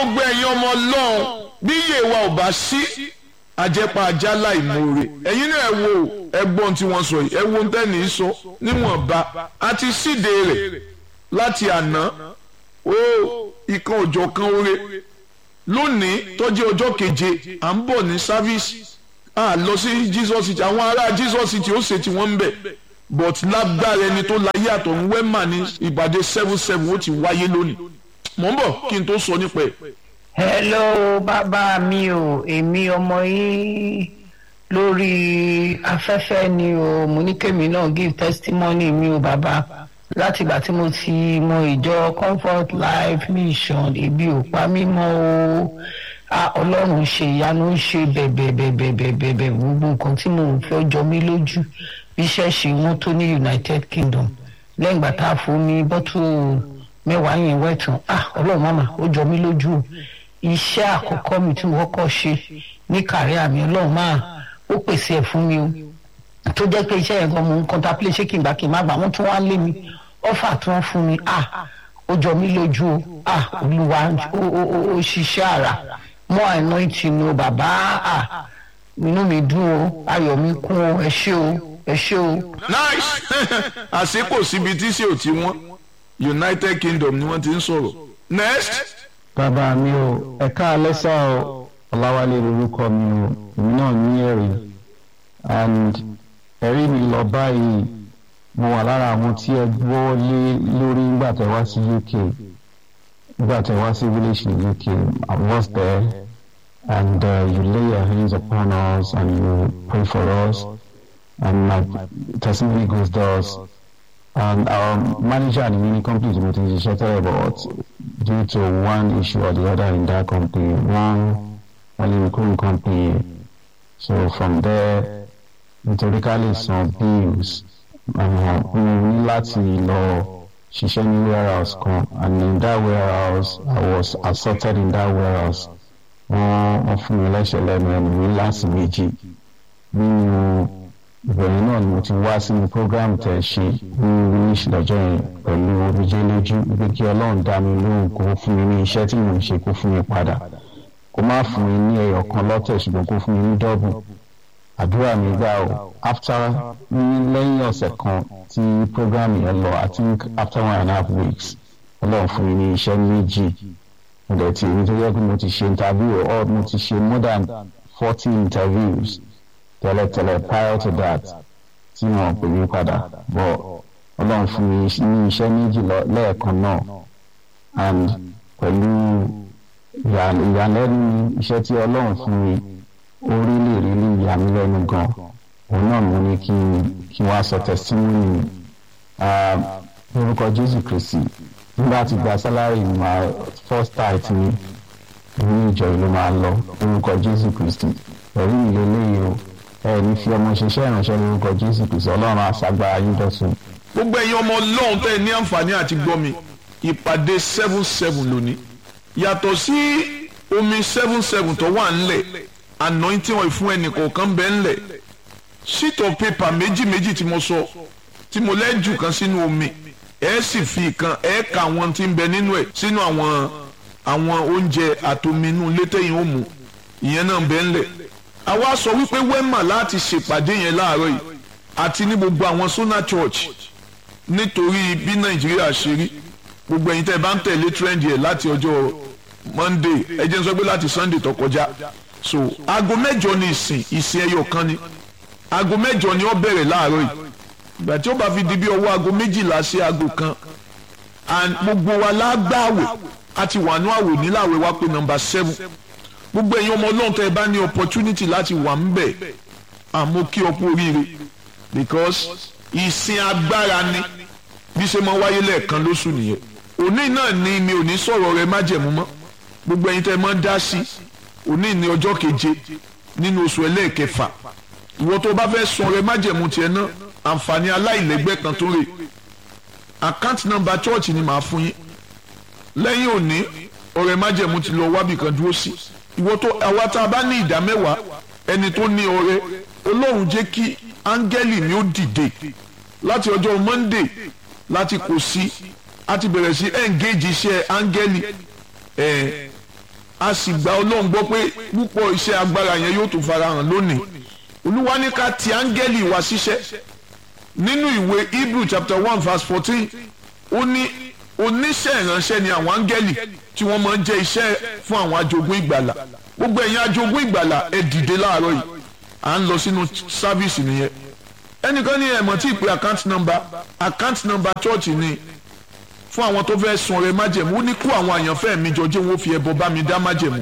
gbogbo ẹ̀yin ọmọ ọlọ́run bí iye wa ò bá sí àjẹpà ajá láìmoore ẹ̀yin náà ẹ wo ẹgbọ́n tí wọ́n sọ yìí ẹ wo tẹ́ni sọ níwọ̀nba àti síde rẹ̀ láti àná ó ìkan òjọ̀ kan oore lónìí tọ́jú ọjọ́ keje à ń bọ̀ ní sáfíìsì à lọ sí Jesus city àwọn ará Jesus city ó ṣe tí wọ́n ń bẹ̀ but lágbára ẹni tó láyé àtọ̀run wẹ́mà ní ìbàdí seven seven ó ti wáyé lónìí mọ̀ ń bọ̀ kí n tó sọ nípa ẹ̀. hello bàbá mi o èmi ọmọ yín lórí afẹ́fẹ́ ni o mo ní kémi náà give testimony mi o bàbá látìgbà tí mo ti mọ ìjọ comfort life mission ebi ò pa mí mọ́ o ọlọ́run ṣe ìyanu ń ṣe bẹ̀bẹ̀bẹ̀bẹ̀bẹ̀bẹ̀ gbogbo nǹkan tí mo fẹ́ jọ mí lójú bí iṣẹ́ ṣe wọ́n tó ní united kingdom lẹ́yìn ìgbà tá a fún mi bọ́tù mẹ́wàá yẹn wẹ̀tàn ah ọlọ́run màmá ó jọ mí lójú iṣẹ́ àkọ́kọ́ mi tí mo kọ́kọ́ ṣe ní kàrí àmì ọlọ́run máa ó pèsè ẹ̀ fún mi o tó jẹ́ pé iṣẹ́ yẹn gan mo ń contemplate ṣé kí n gbà kí n má gbà wọ́n tún wá lé mi ọ́fà tí wọ́n fún mi ah ó jọ mí lójú o ah olúwa ó ṣiṣẹ́ àrà mọ́ anointing o bàbá ah inú mi dùn o ayọ̀ mi kún o ẹ ṣé o ẹ ṣé o. nice àsìkò síbi tí sí ò tí wọ́n united kingdom ni wọ́n ti ń sọ̀rọ̀ next. bàbá mi ò ẹ̀ka alẹ́sà o ọ̀làwálé lorúkọ mi o èmi náà ní ẹ̀rí and ẹ̀rí mi lọ báyìí mo wà lára àwọn tí ẹ gbọ́ lé lórí nígbà tẹ́ wá sí uk nígbà tẹ́ wá sí village ní uk i was there and uh, you lay your hands upon us and you pray for us and my testimony goes thus and our manager and mini company mo ti ṣiṣẹ́ tẹ́lẹ̀ but due to one issue or the other in that company one only recruiting company so from there nítorí ká lè san bills mo ní láti lọ ṣiṣẹ́ ní warehouse kan and in that warehouse I was assaulted in that warehouse wọ́n wọ́n fún mi lẹ́sẹ̀ lẹ́nu ẹnu mi láti méjì nínú ìbẹ̀rẹ̀ náà ni mo ti wá sínú program tẹ̀ ṣe ní english lọ́jọ́ yẹn pẹ̀lú omijé lójú pé kí ọlọ́run dá mi lóhùn kó fún mi ní iṣẹ́ tí mò ń ṣe kó fún mi padà kó má fún mi ní ẹyọ kan lọ́tẹ̀ ṣùgbọ́n kó fún mi ní dọ́bù àdúrà mi gbà o after ní lẹ́yìn ọ̀sẹ̀ kan tí program yẹn lọ i think after one and a half weeks ọlọ́run fún mi ní iṣẹ́ méjì mo dẹ̀ ti èmi tó yẹ kó mo ti ṣe interview or mo ti ṣe more than forty interviews tẹ́lẹ̀tẹ́lẹ̀ prior to that tí wọ́n pè mí padà bọ̀ ọlọ́run fún mi ní iṣẹ́ méjì lẹ́ẹ̀kan náà and pẹ̀lú ìyàlẹ́nu iṣẹ́ tí ọlọ́run fún mi ó rí lè rí lè yà mí lẹ́nu gan òun náà mo ní kí kí wọ́n á sọ testimony lórúkọ Jésù Kristi nígbà tí gba salary my first tithe mi ní ìjọ ìlú máa lọ lórúkọ Jésù Kristi ẹ̀rí mi lélẹ́yìí o ẹ ní fi ọmọ ṣiṣẹ́ ìránṣẹ́ lórúkọ jésù kristu ọlọ́run àṣàgbára yín dọ̀tun. gbogbo ẹ̀yin ọmọ ọlọ́run tẹ́ ẹ ní àǹfààní àti gbọ́ mi ìpàdé seven seven lónìí yàtọ̀ sí omi seven seven tó wà ńlẹ̀ anointing oil fún ẹnì kọ̀ọ̀kan bẹ́ẹ̀ ńlẹ̀ sheet of paper méjì méjì tí mo sọ tí mo lẹ́jù kan sínú omi ẹ sì fi kan ẹ ka àwọn tí ń bẹ nínú ẹ sínú àwọn àwọn oúnjẹ àtominú létẹ́yìn ó mu ìyẹn náà bẹ́ẹ̀ ńlẹ̀ àwa sọ wípé wema láti ṣèpàdé yẹn láàárọ̀ yìí àti ní gbogbo àwọn sona church nítorí bí nàìjíríà ṣe rí gbogbo ẹ̀yin tẹ́ ẹ bá ń tẹ̀lé trend yẹn láti ọjọ́ monday ẹ jẹ́ n sọ pé láti sunday tó kọjá so aago mẹ́jọ ni ìsìn ìsìn ẹyọ kan ni aago mẹ́jọ ni ó bẹ̀rẹ̀ láàárọ̀ yìí ìgbà tí ó bá fi di bí ọwọ́ aago méjìlá sí aago kan and gbogbo wa lágbàwẹ̀ àti wàánú àwò níláwẹ̀ wá pé number seven gbogbo ẹ̀yin ọmọ ọlọ́run tẹ́ ẹ bá ní opportunity láti wà ń bẹ̀ àmọ́ kí ọ kú oríire because ìsìn agbára ni bí ṣe máa wáyé lẹ́ẹ̀kan lóṣù nìyẹn òní náà ni mi ò ní sọ̀rọ̀ rẹ májẹ̀mú mọ́ gbogbo ẹ̀yin tẹ́ ẹ máa ń dá sí òní ní ọjọ́ keje nínú oṣù ẹlẹ́ẹ̀kẹfà ìwọ tó bá fẹ́ sọ rẹ májẹ̀mú tiẹ̀ náà àǹfààní aláìlẹ́gbẹ́ kan tó rè account number church ni màá fún yín lẹ́yìn òní ọ̀rẹ́ májẹ̀mú ti lọ wábì kan dúró sí ìwọ tó àwa tá a bá ní ìdá mẹ́wàá ẹni tó ní ọrẹ Ọlọ́run jẹ́ kí áńgẹ́lì mi ó dìde láti ọjọ́ Monday láti kò sí a ti bẹ̀rẹ̀ sí engage iṣẹ́ áńgẹ́lì ẹ̀ a sì gba ọlọ́run gbọ́ pé púpọ̀ iṣẹ́ agbára yẹn yóò tún farahàn lónìí olúwa ní ká ti áńgẹ́lì wá ṣiṣẹ́ nínú ìwé hebrew chapter one verse fourteen ó ní oníṣẹ́ ìránṣẹ́ ni àwọn áńgẹ́lì tí wọ́n máa ń jẹ́ iṣẹ́ fún àwọn ajogún ìgbàlà gbogbo ẹ̀yin ajogún ìgbàlà ẹ dìde láàárọ̀ yìí à ń lọ sínú sáfíìsì nìyẹn ẹnìkan ní ẹ̀mọ́ tí ì pé account number account number church ni fún àwọn tó fẹ́ sun ọrẹ májẹ̀mú ó ní kó àwọn àyànfẹ́ mi jọ jẹ́ wọ́n fi ẹbọ bá mi dá májẹ̀mú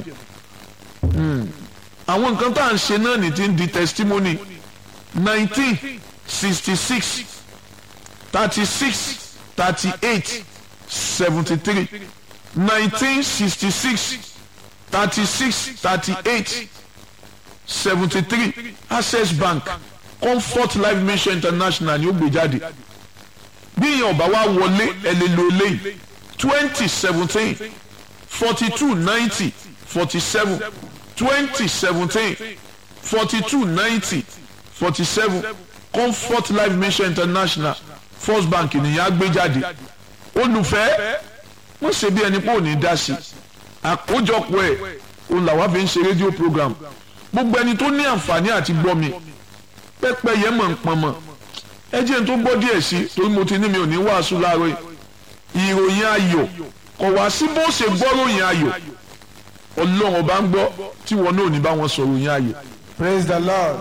àwọn nǹkan tá à ń ṣe náà ní ti ń di testimony nineteen sixty six thirty six thirty eight seventy three nineteen sixty six thirty six thirty eight seventy three access bank comfort life mission international ni ó gbé jáde bí èèyàn ọba wa wọlé ẹ lè lo eléyìí twenty seventeen forty two ninety forty seven twenty seventeen forty two ninety forty seven comfort life mission international first bank nìyẹn á gbé jáde olùfẹ́ wọ́n ṣe bí ẹni pé ò ní dá sí àkójọpọ̀ ẹ̀ òun làwa fi ń ṣe rédíò program gbogbo ẹni tó ní àǹfààní àti gbọ́ mi pẹ́pẹ́ yẹn mọ̀ ń pọn mọ́ ẹ jẹ́ n tó gbọ́ díẹ̀ sí torí mo ti ní mi ò ní wàásù láàárọ̀ yìí ìròyìn ayọ̀ kò wá sí bó ṣe gbọ́ ròyìn ayọ̀ ọlọ́run ọba ń gbọ́ tí wọn náà ò ní bá wọn sọ ròyìn ayọ̀. praise the lord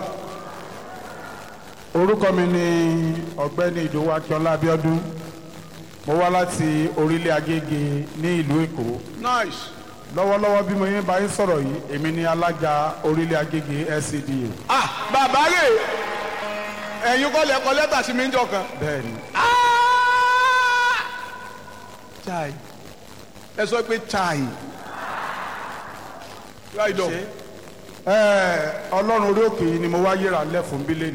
orúkọ mi ni ọ̀gbẹ́ni ìdòwú akínọlá abíọ́dún mo wá láti orílẹ̀ agége ní ìlú èkó nice. lọ́wọ́lọ́wọ́ bí mo yín bá yín sọ̀rọ̀ yìí èmi ni alága orílẹ̀ agége LCDA ah bàbá rè ẹ̀yin kọ́ lẹ kọ lẹ́tà sí mi ń jọ kan. bẹ́ẹ̀ ni chai ẹ sọ pé chai right on Ẹ, ọlọ́run orí òkè yìí ni mo wá yíra lẹ̀ fún bílẹ̀nì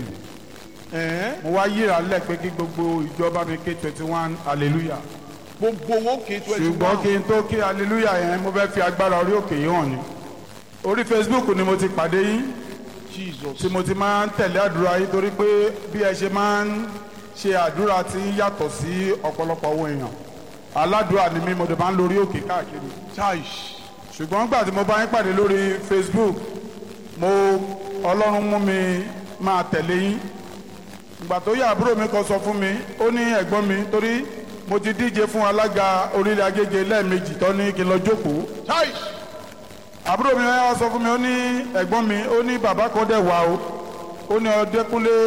mo wá yíra lẹ̀ pé kí gbogbo ìjọba mi ké twenty one hallelujah gbogbo owó kì í twenty ṣùgbọ́n kí one n tó kí hallelujah yẹn mo fẹ́ fi agbára orí òkè yìí hàn ni orí facebook ni mo ti pàdé yín jesus tí mo ti máa ń tẹ̀lé àdúrà yín torí pé bí ẹ ṣe máa ń ṣe àdúrà tí ń yàtọ̀ sí ọ̀pọ̀lọpọ̀ owó èèyàn aládùúrà ni mí mo dẹ̀ máa ń lórí òkè káàkiri chai ṣùgbọ́n gbà tí mo bá yín pàdé lórí facebook mo ọlọ́run mú mi máa tẹ̀lé yín ìgbà tó yá àbúrò mi kan sọ fún mi ó ní ẹ̀gbọ́n mi torí mo ti díje fún alága orílẹ̀ agége lẹ́ẹ̀mejì tó ní kí n lọ jókòó chai àbúrò mi wá sọ fún mi ó ní ẹ̀gbọ́n mi ó ní bàbá kan dẹ̀ wá o ó ní ọdẹkùnlé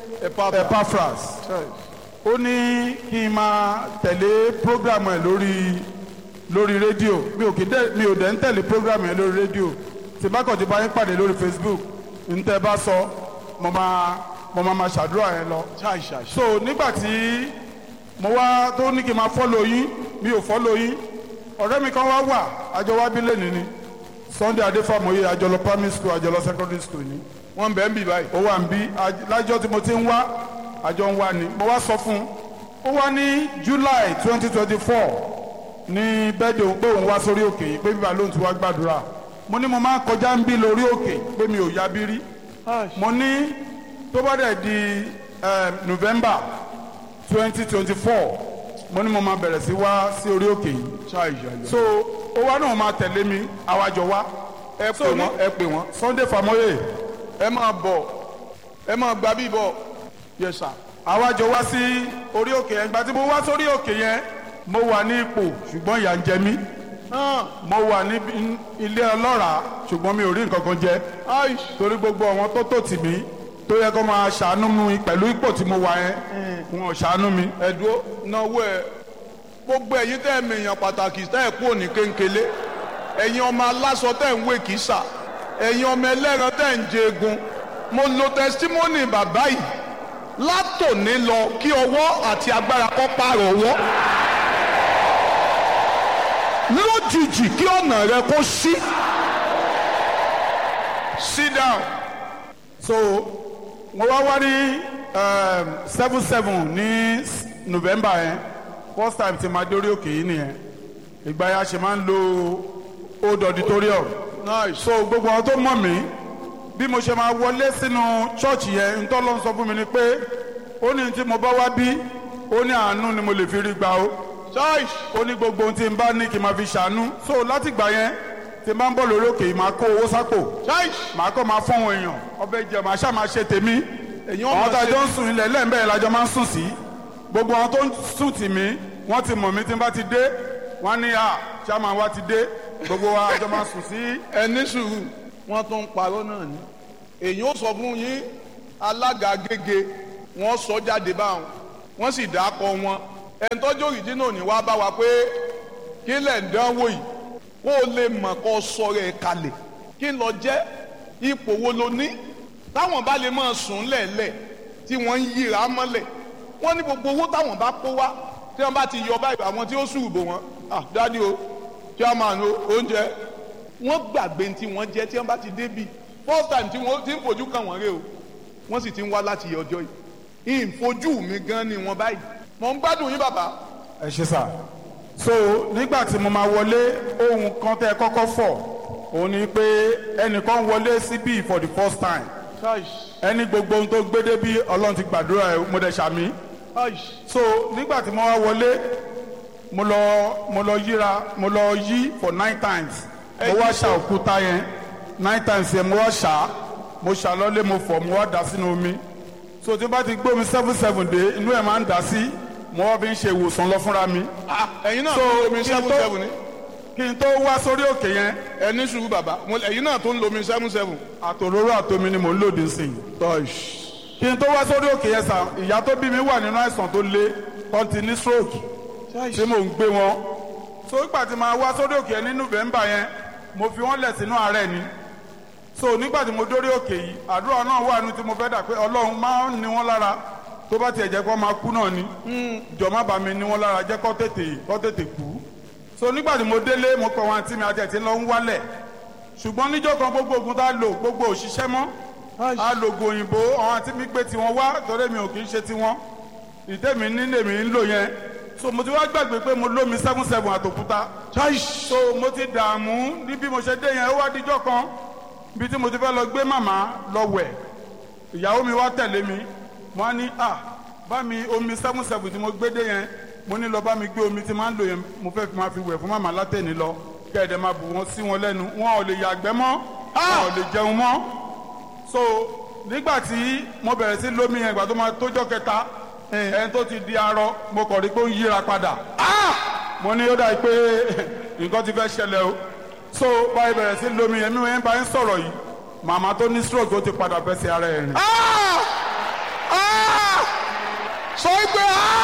epaphras ó ní kí n máa tẹ̀lé programu ẹ̀ lórí lórí rédíò mi ò kì í dẹ̀ mi ò dẹ̀ ń tẹ̀lé programu ẹ̀ lórí rédíò tí bá kàn ti bá yín pàdé lórí facebook ń tẹ́ bá sọ mo máa mo máa máa ṣàdúrà yẹn lọ chai chai so nígbà tí mo wá tó ní kí n máa fọ́lọ̀ yín mi ò fọ́lọ̀ yín ọ̀rẹ́ mi kan wá wà àjọ wá bí lẹ́nu ni sunday adéfàmọ́yé àjọlọ primary school àjọlọ secondary school ni wọn bẹ̀ ń bì báyìí ó wà ń bí aj- lájọ́ tí mo ti ń wá àjọ ń wá ni mo wá sọ fún un ó wá ní july twenty twenty four ní bẹ́ẹ̀dẹ̀ òun pé òun wá sórí òkè yìí pé bíbá lóun ti wá gbàdúrà mo ní mo máa ń kọjá ń bí lórí òkè pé mi ò yá bí rí mo ní tó bá dẹ̀ di eh, november twenty twenty four mo ní mo máa bẹ̀rẹ̀ sí wá sí orí òkè yìí chai chai so ó wá náà máa tẹ̀lé mi àwàjọ wá ẹ so pè ní- wọn ẹ pè wọn sunday famoye ẹ máa bọ̀ ẹ máa gba bí bọ̀ yes sir àwàjọ wá sí orí òkè yẹn ìgbà tí mo wá sórí òkè yẹn mo wà ní ipò ṣùgbọ́n ìyà ń jẹ mí mo wà ní ilé ọlọ́ràá ṣùgbọ́n mi ò rí nǹkan kan jẹ aish torí gbogbo àwọn tó tò tì mí tó yẹ kó máa ṣàánú mi pẹ̀lú ipò tí mo wà yẹn wọn ò ṣàánú mi. ẹ̀dúró náwó ẹ̀ gbogbo ẹ̀yin tẹ́ ẹ̀ mèèyàn pàtàkì tẹ́ ẹ̀ kú òní kéńkélé ẹ̀yin ọmọ aláṣọ tẹ́ ẹ̀ ń wé kìsà ẹ̀yin ọmọ ẹlẹ́ran tẹ́ ẹ̀ ń jẹ egun mo lo testimony bàbá yìí látòní lọ kí ọwọ́ àti agbára kọ́ pààrọ̀ ọwọ́ lójijì kí ọ̀nà rẹ kó sí sit down so mo wá wá ní seven seven ní s- november yẹn first time tí ma dórí òkè yìí nìyẹn ìgbà yẹn a ṣe máa ń lo old auditorium nice so gbogbo àwọn tó mọ̀ mí bí mo ṣe máa wọlé sínú chọ́ọ̀chì yẹn ntọ́lọ́ ń sọ fún mi ni pé ó ní tí mo bá wá bí ó ní àánú ni mo lè fi rí gbà ó choice ó ní gbogbo ohun tí n bá ní kí n máa fi ṣàánú so láti gbà yẹn tí tí n bá ń bọ̀ lórí òkè yìí máa kó owó sápò ṣáì màá kọ́ máa fún àwọn èèyàn ọbẹ̀ jẹ màá ṣáà máa ṣe tèmi èyí àwọn ọmọ tá a ṣe jọ ń sùn ilẹ̀ lẹ́ẹ̀mbẹ́ lájọ máa ń sùn sí gbogbo àwọn tó ń sùn tì mí wọ́n ti mọ̀ mí tí n bá ti dé wọ́n á ní à chairman wa ti dé gbogbo wa àjọ máa sùn sí ẹni sùúrù wọn tún ń parọ́ náà ni èyí ó sọ fún yín alága gègé wọn sọ jáde báwọn wọn sì dákọ wọn ẹni tọ́jú òrìjínà ní wàá bá wa pé kí lẹ̀ ń dánwò yìí kó o lè mọ̀ kó o sọ̀rọ̀ ẹ̀ kalẹ̀ kí n lọ jẹ́ ipò wo lo ní táwọn bá lè máa sùn lẹ̀lẹ̀ tí wọ́n ń yíra mọ́lẹ̀ wọ́n ní gbogbo owó táwọn bá kó wá tí wọ́n bá ti yọ báyìí àwọn tí ó sùn bò wọ́n ah dádì o chairman o oúnjẹ wọ́n gbàgbé tí wọ́n jẹ́ tí wọ́n bá ti débi first time tí wọ́n ti ń fojú kàn wọ́n rè o wọ́n sì ti ń wá láti ọjọ́ yìí ìfojú mi gan ni wọ́n báyìí mọ̀ ń gbádùn yín bàbá ẹ ṣe sà so nígbà tí mo máa wọlé ohun kan tẹ́ ẹ kọ́kọ́ fọ̀ òun ni pé ẹnìkan wọlé síbí for the first time ẹni gbogbo ohun tó gbé débi ọlọ́run ti gbàdúrà ẹ mo dẹ̀ ṣàmì so nígbà tí mo wá wọlé mo lọ mo lọ yíra mo lọ yí for nine times mo wá ṣà òkúta yẹn nine times yẹn mo wá ṣà mo ṣà lọ́lé mo fọ̀ mo wá dà sínú omi so tí n bá ti gbé omi seven seven dé inú ẹ̀ máa ń dà sí mo wá fi ń ṣe ìwòsàn lọ fúnra mi Ah, ẹ̀yin náà So, tó ń lomi kí n seven tó- seven ni kí n tó wá sórí òkè yẹn ẹni sùúrù bàbá mo- ẹ̀yin náà tó ń lomi seven seven. àtòróró àtomi ni mò ń lòdì sí i kí n tó wá sórí òkè yẹn sà ìyá tó bí mi wà nínú àìsàn tó le tó ti ní stroke tí mò ń gbé wọn so nígbà tí màá wá sórí òkè yẹn ní november yẹn mo fi wọn lẹ̀ sínú àárẹ̀ ni so nígbà tí mo dórí òkè yìí àdúrà náà wà ní tí mo fẹ́ dà pé ọlọ́run máa ń ní wọn lára tó bá tiẹ̀ jẹ́ kó máa kú náà ni jọ má bá mi ní wọn lára jẹ́ kó tètè kó tètè kú so nígbà tí mo délé mo pẹ̀ wọn àti mi àti ẹ̀ tí ń lọ ń wálẹ̀ ṣùgbọ́n níjọ́ kan gbogbo oògùn tá a lò gbogbo òṣìṣẹ́ mọ́ a lo oògùn òyìnbó àwọn àti mi gbé tiwọn wá torí mi ò kì í ṣe tiwọn ìtẹ́mi ní lèmi ń lò yẹn so mo ti wá gbàgbé pé mo lómi seven seven àtòkúta so mo ti dààmú ní bí mo ṣe dé yẹn ó wá díjọ́ kan bí tí mo ti fẹ́ lọ gbé màmá lọ wẹ̀ ìyàwó mi wá tẹ̀lé mi mo á ní à bá mi omi seven seven tí mo gbé dé yẹn mo ní lọ bá mi gbé omi tí máa ń lò yẹn mo fẹ́ fi máa fi wẹ̀ fún màmá látẹ̀ni lọ kẹ́ẹ̀dẹ̀ máa bù wọ́n sí wọn lẹ́nu wọn ò lè yàgbẹ́ mọ́ wọn ò lè jẹun mọ́ so nígbà tí mo bẹ̀rẹ̀ sí lómi yẹn ìgbà tó máa tójọ́ kẹta ẹni tó ti di arọ mo kàn rí pé ó ń yíra padà mo ní ó dà pé nǹkan ti fẹ́ ṣẹlẹ̀ o so báyìí bẹ̀rẹ̀ sí lómi yẹn mi wọ́n bá ń sọ̀rọ̀ yìí màmá tó ní stroke ó ti padà fẹsẹ̀ ara ẹ̀ rìn. sọ pé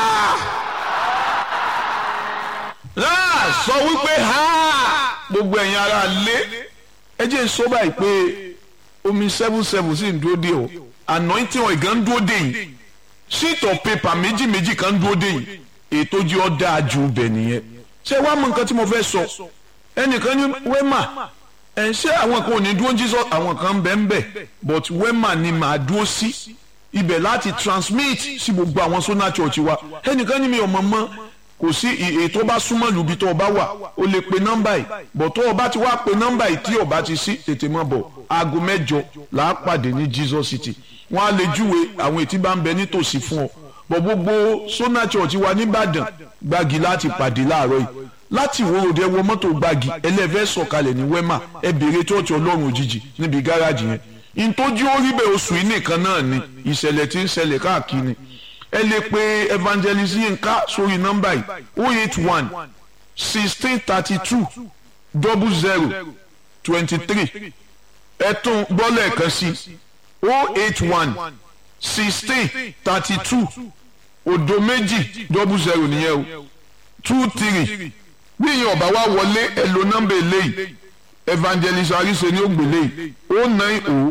láà sọ wípé ha gbogbo ẹ̀yin ara lé ẹ jẹ́ n sọ báyìí pé omi seven seven sì ń dúró dé o anointing oil gan ń dúró dé yìí sheet of paper méjì méjì kan ń dúró dé yìí ètò jí ọ dáa ju bẹ̀ nìyẹn ṣé wàá mọ nǹkan tí mo fẹ́ sọ ẹnìkan ní wẹ́mà ẹ̀ ṣé àwọn kan ò ní dúró jí sọ àwọn kan ń bẹ̀ ń bẹ̀ but wẹ́mà ni màá dúró sí ibẹ̀ láti transmit sí gbogbo àwọn sona church wa ẹnìkan ní mi ò mọ̀ mọ́ kò sí ètò bá súnmọ́ lùbí tó o bá wà o lè pe nọ́mbà yìí bọ̀ tó o bá ti wá pe nọ́mbà yìí tí o bá ti sí tètè mọ́ bọ̀ aago mẹ́jọ là á pàdé ní Jesus City wọ́n á lè júwe àwọn ètí bá ń bẹ nítòsí fún ọ bọ̀ gbogbo Sona Church wa nìbàdàn gbági láti pàdé láàárọ̀ yìí láti ìwòrò dé wọ mọ́tò gbági ẹlẹ́fẹ́ sọ̀kalẹ̀ ní wema ẹ béèrè church ọlọ́run òjijì níbi gáràjì yẹn ìtọ́jú orí bẹ́ẹ̀ oṣù yìí nìkan náà ni ìṣẹ̀lẹ̀ tí ń ṣẹlẹ̀ káàkiri ẹ lè pe evangelist Yinka sórí nọ́mbà yìí oh eight one sixteen thirty two double zero twenty three ẹ tún gbọ́ lẹ́ẹ̀kan sí oh eight one sixteen thirty two òdo méjì double zero nìyẹn o two three bí ìyẹn ọba wa wọlé ẹ lo nọ́mbà eléyìí evangelist arise ní ògbélé yìí oh nine oh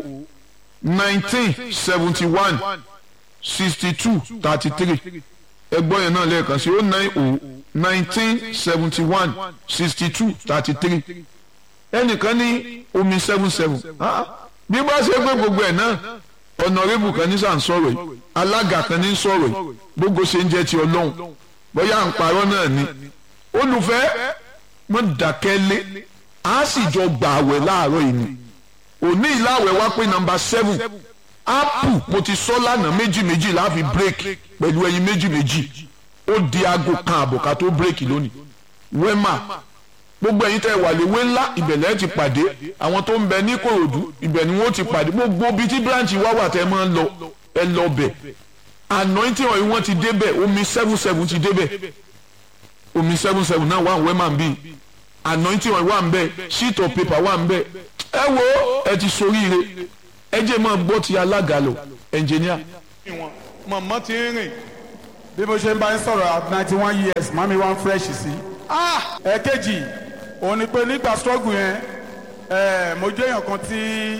nineteen seventy one sixty two thirty three ẹgbọ́n yẹn náà lẹ́ẹ̀kan sí oh nine oh nineteen seventy one sixty two thirty three ẹnìkan ní omi seven seven bí bá ṣe pé gbogbo ẹ̀ náà ọ̀nàrẹ́bù kan ní sàn sọ̀rọ̀ yìí alága kan ní sọ̀rọ̀ yìí gbogbo ṣe ń jẹ́ ti ọlọ́run bóyá à ń parọ́ náà ni olùfẹ́ mọ̀ dákẹ́ lé a sì jọ gbà àwẹ̀ láàárọ̀ yìí ni òní ìlàwẹ̀ wá pé nọ́mbà seven apple mo ti sọ lánàá méjì méjì láàfi break pẹ̀lú ẹyin méjì méjì ó di aago kan àbọ̀ ká tó break lónìí wema gbogbo ẹ̀yin tẹ́ wà léwé ńlá ìbẹ̀lẹ̀ ti pàdé àwọn tó ń bẹ ní kòròdú ibẹ̀ ni wọ́n ti pàdé gbogbo bíi tí branch wá wà tẹ́ máa ń lọ ẹ lọ bẹ̀ anointing oil wọ́n ti débẹ̀ omi seven seven ti débẹ̀ omi seven seven náà wà ń wẹ́mà bíi anointing oil wà ń bẹ̀ sheet of paper wà ń bẹ̀ ẹ wo ẹ ti soríire ẹ jẹ́ máa gbọ́ ti alága lọ engineer. ìwọ̀n mọ̀mọ́ ti ń rìn bí mo ṣe ń bá yín sọ̀rọ̀ at ninety one years mami one fresh sí. ẹ̀ẹ́kejì òun ni pé nígbà struggle yẹn ẹ̀ẹ́ mo jẹ́ èèyàn kan tí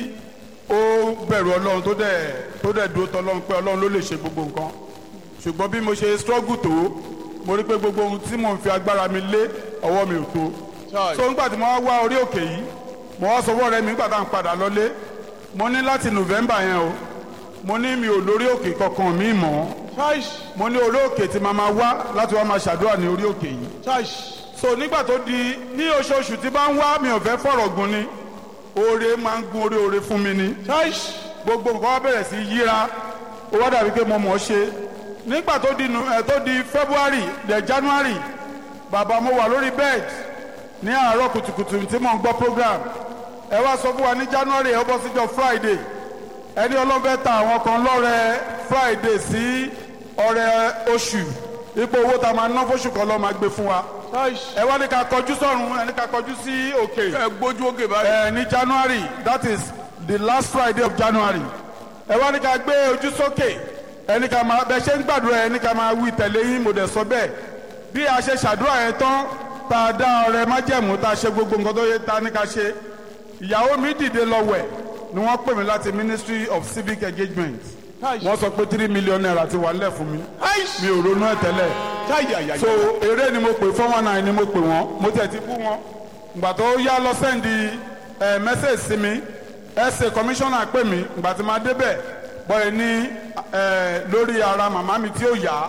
ó bẹ̀rù ọlọ́run tó dẹ̀ tó dẹ̀ dúró tọ́lọ́run pé ọlọ́run ló lè ṣe gbogbo nǹkan ṣùgbọ́n bí mo ṣe struggle tó mo rí pé gbogbo ohun tí mò ń fi agbára mi lé ọwọ́ mi ò tó Chai. so nígbà tí mo wá wá orí òkè yìí mo wá sọ fún ọ̀rẹ́ mi nígbà tá à ń padà lọlé mo ní láti november yẹn o mo ní mi ò lórí òkè kankan mi mọ́ Chaish, mo ní orí òkè tí màá máa wá láti wá máa ṣàdúrà ní orí òkè yìí chaish. so nígbà tó di ní oṣooṣù tí bá ń wá mi ò fẹ́ fọ̀rọ̀ gun ni oore máa ń gun orí oore fún mi ni Chaish. gbogbo nǹkan wá bẹ̀rẹ̀ sí yíra ó wá dàbí pé mo mọ̀ ọ́ ṣe nígbà tó di nu- ẹ̀ tó di february dẹ̀ january bàbá mo wà lórí bed ní àárọ̀ kùtùkùtù tí mò ń gbọ́ program ẹ wá sọ fún wa ní january ẹ bọ́ síjọ́ friday ẹni ọlọ́fẹ́ ta àwọn kan lọ́rẹ friday sí ọrẹ oṣù ipò owó tá a máa ná fóṣù kan lọ́ọ́ máa gbé fún wa Chaish. ẹ wá ní ká kọjú sọ́run ẹ ní ká kọjú sí òkè ẹ gbójú òkè báyìí. ẹ ní january that is the last friday of january ẹ wá ní ká gbé ojú sókè ẹ ní ká máa bẹ ṣe ń gbàdúrà ẹ ní ká máa wí tẹ̀lé yín mo dẹ̀ sọ bẹ́ẹ̀ bí a ṣe ṣàdúrà yẹn tán tá a dá ọrẹ májẹ̀mú tá a ṣe gbogbo nǹkan tó yẹ tá a ní ká ṣe ìyàwó mi dìde lọ wẹ̀ ni wọ́n pè mí láti ministry of civic engagement wọ́n sọ pé three million naira ti wà nílẹ̀ fún mi Chaish. mi ò ronú ẹ̀ tẹ́lẹ̀ Chayayaya. so eré ni mo pè four one nine ni mo pè wọ́n mo tẹ̀ ti bú wọn ìgbà tó yá lọ sẹ́ndì ẹ̀ mẹ́sẹ̀gì sí mi ẹ̀sẹ̀ kọmíṣánná pè mí ìgbà tí máa débẹ̀ bọ́ẹ̀ ní ẹ̀ lórí ara màmá mi tí ó yá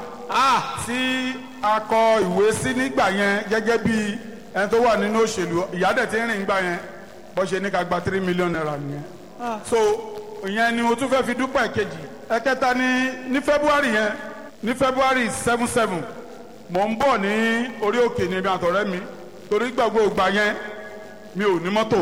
tí a kọ ìwé sí nígbà yẹn gẹ́gẹ́ bí ẹni tó wà nínú òṣèlú ìyá dẹ̀ ti ń rìn gbà yẹn bọ́ ṣe ní ká gba three million naira nìyẹn so ìyẹn ni o tún fẹ́ fi dúpẹ́ kejì ẹ̀kẹta ní ní february yẹn ní february seven seven mò ń bọ̀ ní orí òkè ní ibi àtọ̀rẹ́ mi torí gbàgbọ́ ìgbà yẹn mi ò ní mọ́tò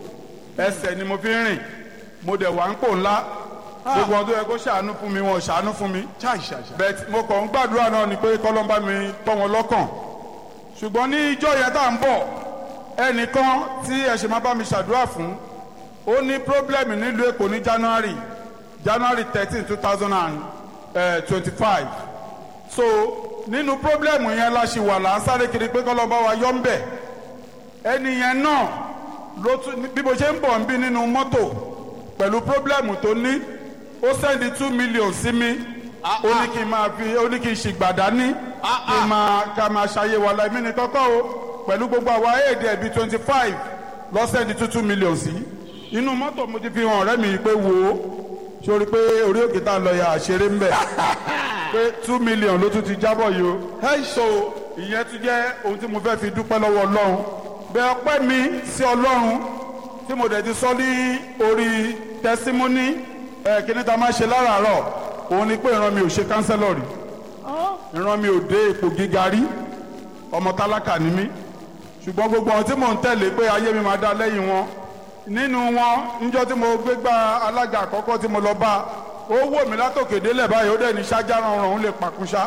ẹsẹ̀ ni mo fi ń rìn mo dẹ̀ wà ń pò ńlá gbogbo ọdún yẹ kó ṣàánú fún mi wọn ò ṣàánú fún mi Chaish. bẹ́ẹ̀ mo kàn ń gbàdúrà náà ni pé kọ́lọ́mbà mi tọ́ wọn lọ́kàn ṣùgbọ́n ní ijọ́ yẹn tá à ń bọ̀ ẹnìkan tí ẹ ṣe máa bá mi ṣàdúrà fún ó ní pírọ́blẹ́mù nílùú èkó ní january january thirteen two thousand and twenty-five so nínú pírọ́blẹ́mù yẹn la ṣì wà là ń sáré kiri pé kọ́lọ́mbà wa yọ ń bẹ̀ ẹni yẹn náà ló tún bí mo ṣe ń bọ̀ ń bí nínú mọ́tò pẹ̀lú pírọ́blẹ́mù tó ní ó sẹ́ndí two million sí mi ó ní kí n máa fi ó ní kí n ṣìgbàdá ní kí n máa ká máa ṣayé wa la èmi ní kọ́kọ́ o pẹ̀lú gbogbo àwa éèdì ẹ̀bí twenty five lọ sẹ́ndí two two million sí inú mọ́tò mo ti fi hàn ọ̀rẹ́ mi pé wo sórí pé orí òkè tá a lọ ya àṣeré ń bẹ̀ pé two million ló tún ti jábọ̀ yìí o so ìyẹn tún jẹ́ ohun tí mo fẹ́ fi dúpẹ́ lọ́wọ́ ọlọ́run bẹ́ẹ̀ ọpẹ́ mi sí ọlọ́run tí mo dẹ̀ ti sọ ní orí tẹsímọ́nì ẹ̀ kíní ta máa ṣe láràárọ̀ òun ni pé ìran mi ò ṣe kánsẹ́lọ̀ rí ìran mi ò dé ipò gíga rí ọmọ tálákà ni mí ṣùgbọ́n gbogbo àwọn tí mò ń tẹ̀lé pé ayé mi máa dá lẹ́yìn wọn nínú wọn níjọ́ tí mo gbé gba alága àkọ́kọ́ tí mo lọ bá ó wò mí látòkè délẹ̀ báyìí ó dẹ̀ ní ṣáájá rọrùn òun lè pàkúṣá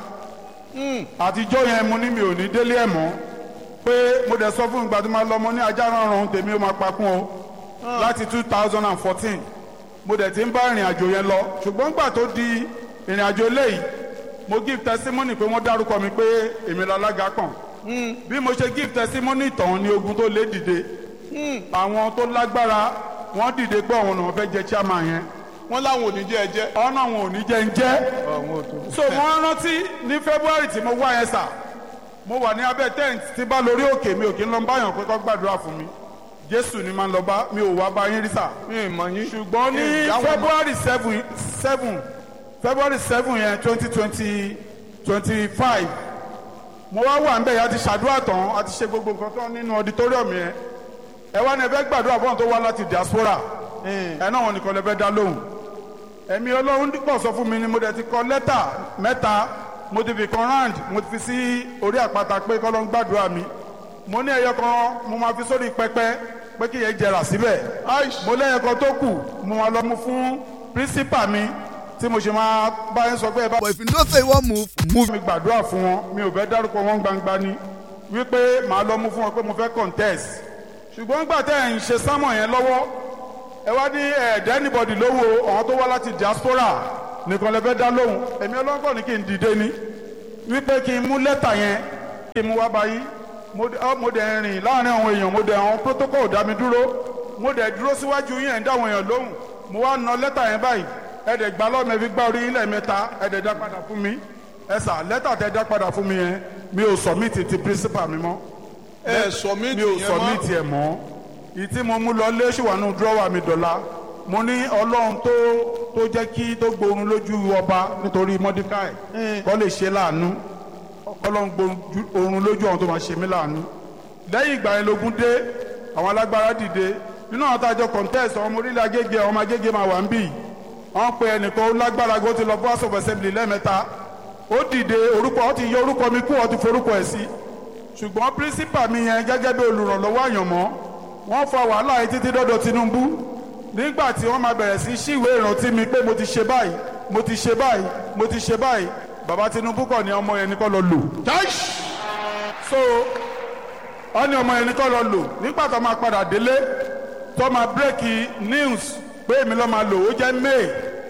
àtijọ́ yẹn mo ní mi ò ní délé ẹ̀ mọ́ pé mo dẹ̀ sọ fún ìgbà tí mo lọ mo ní ajá rọrùn tèmi ó máa pakún o láti two thousand and fourteen mo dẹ̀ ti ń bá ìrìn àjò yẹn lọ ṣùgbọ́n gbà tó di ìrìn àjò eléyìí mo give testimony pé wọ́n dárúkọ mi pé èmi lálága kàn bí mo ṣe give testimony tán ni ogun tó lé dìde àwọn tó lágbára wọ́n dìde pé àwọn náà fẹ́ jẹ chairman yẹn wọ́n láwọn ò ní jẹ́ ẹ jẹ́. ọ̀nà àwọn ò ní jẹ́ ń jẹ́ so wọ́n rántí ní february tí mo wá yẹn sà mo wà ní abẹ́ tent tí bá lórí òkè mi ò kí ń lọ báyàn pé kó gbàdúrà fún mi jésù ni máa ń lọ bá mi ò wá bá yín rí sà mi ì mọ̀ yín. ṣùgbọ́n ní Ìyáwó february seven seven february seven yẹn twenty twenty twenty five mo wá wà níbẹ̀ yẹn a ti ṣàdúrà tán a ti ṣe gbogbo nǹkan tán nínú auditorium yẹn ẹ wá ní ẹ fẹ́ gbàdúrà fún àwọn tó wá láti diaspora ẹ náà wọn nìkan lè fẹ́ dá lóhùn ẹ̀mí ọlọ́run dípò sọ fún mi ni mo dẹ̀ ti kọ lẹ́tà mẹ́ta mo ti fi kan round mo ti fi sí orí àpáta pé kọ́lọ́n gbàdúrà mi mo ní ẹyọ kan mo máa fi sórí pẹpẹ pé kí yẹn jẹrà síbẹ̀ Aish. mo lẹ́yọ kan tó kù mo máa lọ mú fún pírísípà mi tí mo ṣe máa bá yẹn sọ pé ẹ bá But if you know say you wan move, move. mi gbàdúrà fún wọn mi ò fẹ́ dárúkọ wọn gbangba ni wípé màá lọ mú fún wọn pé mo fẹ́ contest ṣùgbọ́n gbà tẹ́ ẹ̀ ń ṣe sámọ̀ yẹn lọ́wọ́ ẹ wá ní ẹ̀ẹ́dẹ́ anybody lówó àwọn tó wá láti diaspora nìkan lè fẹ́ dá lóhùn èmi ọlọ́gbọ́n ní kí n dìde ni wípé kí n mú lẹ́tà yẹn kí n mú wá báyìí mo dẹ̀ ọ́, mo dẹ̀ rìn láàrin àwọn èèyàn mo dẹ̀ àwọn protocol dá mi dúró mo dẹ̀ dúró síwájú yín ẹ̀ ń dá àwọn èèyàn lóhùn mo wá na lẹ́tà yẹn báyìí ẹ dẹ̀ gbà lọ́mọ fi gbá orí yín lẹ́ẹ̀mẹ́ta ẹ dẹ̀ dá padà fún mi ẹ sà lẹ́tà tẹ dá padà fún mi yẹn mi ò submit ti principal mi mọ́ ẹ sọ mí mi ò tìyẹn submit mọ́ ẹ̀ mọ́ ìyí tí mo mú lọ lé ṣùwánú dúrọ́wà mi dọ̀la mo ní ọlọ́run tó tó jẹ́ kí tó gbórun lójú ọba nítorí mọ́díkàì kọ́ lè ṣe láàánú ọlọ́run gbórun lójú àwọn tó máa ṣe mí láàánú lẹ́yìn ìgbà yẹn lógún dé àwọn alágbára dìde nínú àwọn tájọ contest ọmọ orílẹ̀ agége ọmọ agége máa wà ń bì wọ́n pe ẹnìkan ó lágbára gbó ti lọ bọ́ house of assembly lẹ́ẹ̀mẹ́ta ó dìde orúkọ ó ti yọ orúkọ mi kú ó ti forúkọ ẹ̀ sí ṣùgbọ́n pírísípà mi yẹn gẹ́gẹ́ bí olùrànlọ́wọ́ àyànmọ́ wọ́n fa wàhálà yìí títí dọ́dọ̀ Tinubu nígbà tí wọ́n máa bẹ̀rẹ̀ sí ṣíwé ìrántí mi pé mo ti ṣe báyìí mo ti ṣe báyìí mo ti ṣe báyìí bàbá Tinubu kọ̀ ní ọmọ yẹn ní kọ́ lọ lò Aish. so wọ́n ní ọmọ yẹn ní kọ́ lọ lò nígbà tó máa padà délé tó máa bírèkì news pé èmi lọ́ máa lò ó jẹ́ May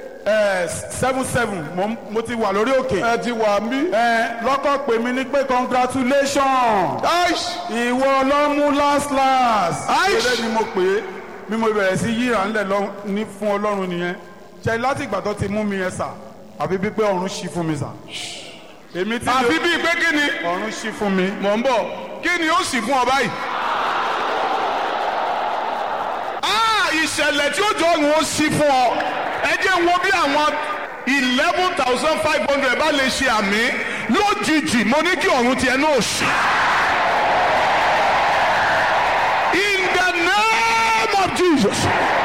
seven seven mo ti wà lórí òkè ẹ ti wà mí. ẹ lọ́kọ̀ pè mí ní pé congratulations Aish. ìwọ ló mú last last. Aish. eré ni mo pè é bí mo bẹ̀rẹ̀ sí yíra ńlẹ̀ lọ ní fún ọlọ́run nìyẹn ṣe láti ìgbà tó ti mú mi yẹn sà àbí bí pé ọ̀run ṣí fún mi sà. èmi tí àfi bíi pé kí ni ọ̀run ṣí fún mi. mọ̀ ń bọ̀ kí ni ó sì fún ọ báyìí. Ah, ìṣẹ̀lẹ̀ tí ó jọ òun ó sí fún ọ ẹ jẹ́ wo bí àwọn eleven thousand five hundred bá lè ṣe àmì lójijì mo ní kí ọ̀run tiẹ̀ náà ṣí. In the name of Jesus.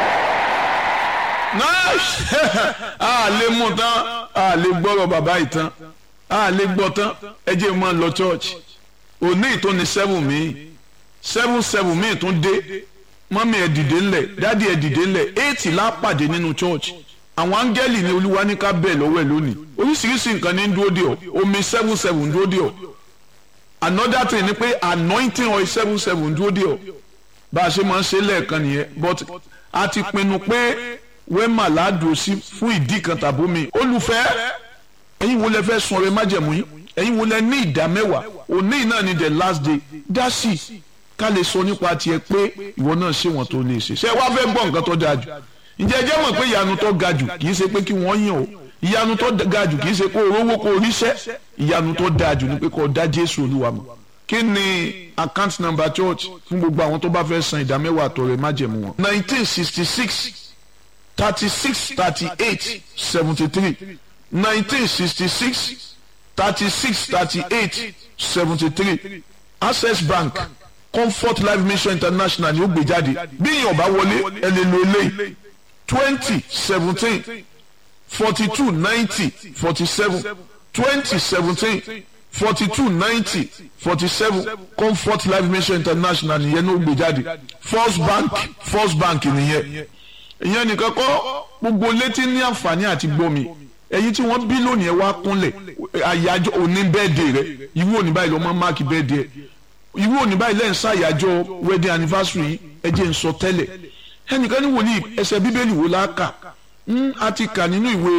nice a lè mú tán a lè gbọ́rọ̀ bàbá yìí tán a lè gbọ́ tán ẹ jẹ́ máa lọ church òní ìtún ni seven mi seven seven mi tún dé mọ́mí ẹ̀ dìde ńlẹ̀ dádì ẹ̀ dìde ńlẹ̀ eight la pàdé nínú church àwọn áńgẹ́lì ni olúwa ní ká bẹ̀ lọ́wọ́ ẹ̀ lónìí oríṣiríṣi nǹkan ní ń dúró dè ọ́ omi seven seven ń dúró dè ọ́ another thing ni pé anointing oil seven seven ń dúró dè ọ́ bá a ṣe máa ń ṣe lẹ́ẹ̀kan nìyẹn but a ti pinnu pé wẹ́mà ládùú sí fún ìdí kan tàbí mi olùfẹ́ ẹ̀yin wo lẹ fẹ́ sun ọrẹ májẹ̀mú yín ẹ̀yin wo lẹ ní ìdá mẹ́wàá òní náà ni the last day dá sí i ká lè sọ nípa tiẹ̀ pé ìwọ náà ṣé wọn tó lè ṣe ṣé wàá fẹ́ gbọ́ nǹkan tó dáa jù ǹjẹ́ ẹ jẹ́ mọ̀ pé ìyanu tó ga jù kì í ṣe pé kí wọ́n yàn o ìyanu tó ga jù kì í ṣe kó o rówó kó o ríṣẹ́ ìyanu tó dáa jù ni pé kó o dá Jésù Olúwa mọ̀ kí ni account number church fún gbogbo àwọn tó bá fẹ́ san ìdá mẹ́wàá àtọrẹ májẹ̀mú wọn. nineteen sixty six thirty six thirty eight seventy three nineteen sixty six thirty six thirty eight seventy three access bank comfort life mission international ni ó gbé jáde bí èèyàn bá wọlé ẹ lè lo eléyìí twenty seventeen forty two ninety forty seven twenty seventeen forty two ninety forty seven comfort life mission international nìyẹn ní ó gbé jáde first bank first bank nìyẹn ìyẹn nìkan kọ́ gbogbo létí ní àǹfààní àti gbọ́mi ẹ̀yin tí wọ́n bí lónìí ẹ wá kúnlẹ̀ àyájọ́ òní bẹ́ẹ̀dẹ̀ rẹ ìwú òní báyìí lọ́mọ máàkì bẹ́ẹ̀dẹ̀ ìwú òní báyìí lẹ́yìn ṣàyájọ́ wedding anniversary yìí ẹ jẹ́ n sọ tẹ́lẹ̀ ẹnìkan ní wòlíì ẹsẹ̀ bíbélì wo la kà á ti kà nínú ìwé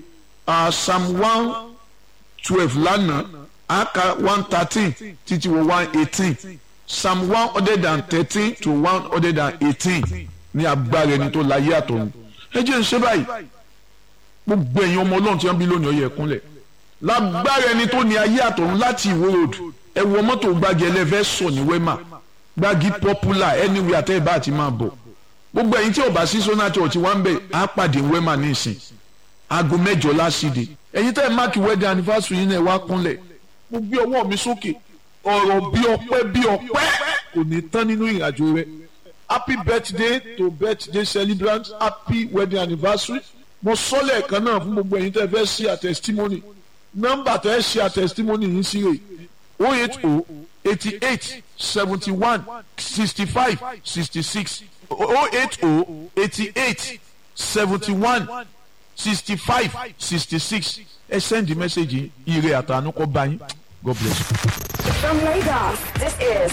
psalm one twelve lánàá á ka one thirteen títí wọ one eighteen psalm one hundred and thirteen to one hundred and eighteen ní agbára ẹni tó láyé àtọ̀run ẹ jẹ́ n ṣe báyìí gbogbo ẹ̀yin ọmọ ọlọ́run tí wọ́n bí lónìí ó yẹ kúnlẹ̀ lágbára ẹni tó ní ayé àtọ̀run láti ìwó road ẹ wọ mọ́tò gbági ẹlẹ́fẹ́ sọ ní wema gbági popular anywhere àtẹ́ ìbá àti máa bọ̀ gbogbo ẹ̀yin tí ò bá sí sona church wá ń bẹ̀ á pàdé wema ní ìsìn aago mẹ́jọ lásìdè ẹ̀yin tẹ́ ẹ máàkì wedding anniversary yín náà wá kúnlẹ̀ mo gbé ọwọ́ mi sókè ọ̀rọ̀ bí ọpẹ́ bí ọpẹ́ kò ní tán nínú ìrìnàjò rẹ happy birthday to birthday celebrant happy wedding anniversary mo sọ lẹ́ẹ̀kan náà fún gbogbo ẹ̀yin tẹ́ fẹ́ ṣe àtẹ̀sítímọ́nì nọ́mbà tẹ́ ṣe àtẹ̀sítímọ́nì yìí sí rè o eight o eighty eight seventy one sixty five sixty six oh eight oh eighty eight seventy one sixty five sixty six ẹ send message ire àtànú kọ bá yín god bless you. From Lagos, this is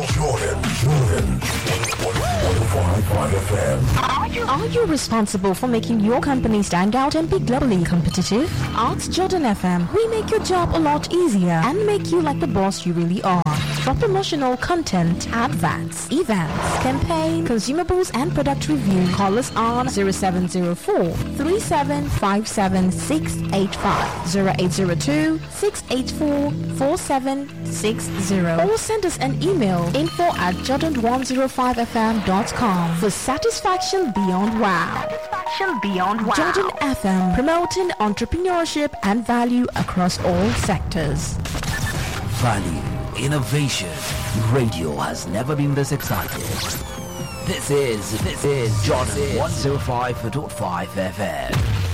Are you, are you responsible for making your company stand out and be globally competitive? Ask Jordan FM. We make your job a lot easier and make you like the boss you really are. For promotional content, adverts, events, campaign, consumables, and product review, call us on 0704 3757 0802 684 4760 or send us an email info at jordan105fm.com for satisfaction beyond wow. Satisfaction Beyond Wow. Jordan FM promoting entrepreneurship and value across all sectors. Value, innovation. Radio has never been this excited. This is, this is Jordan 105.5 FM.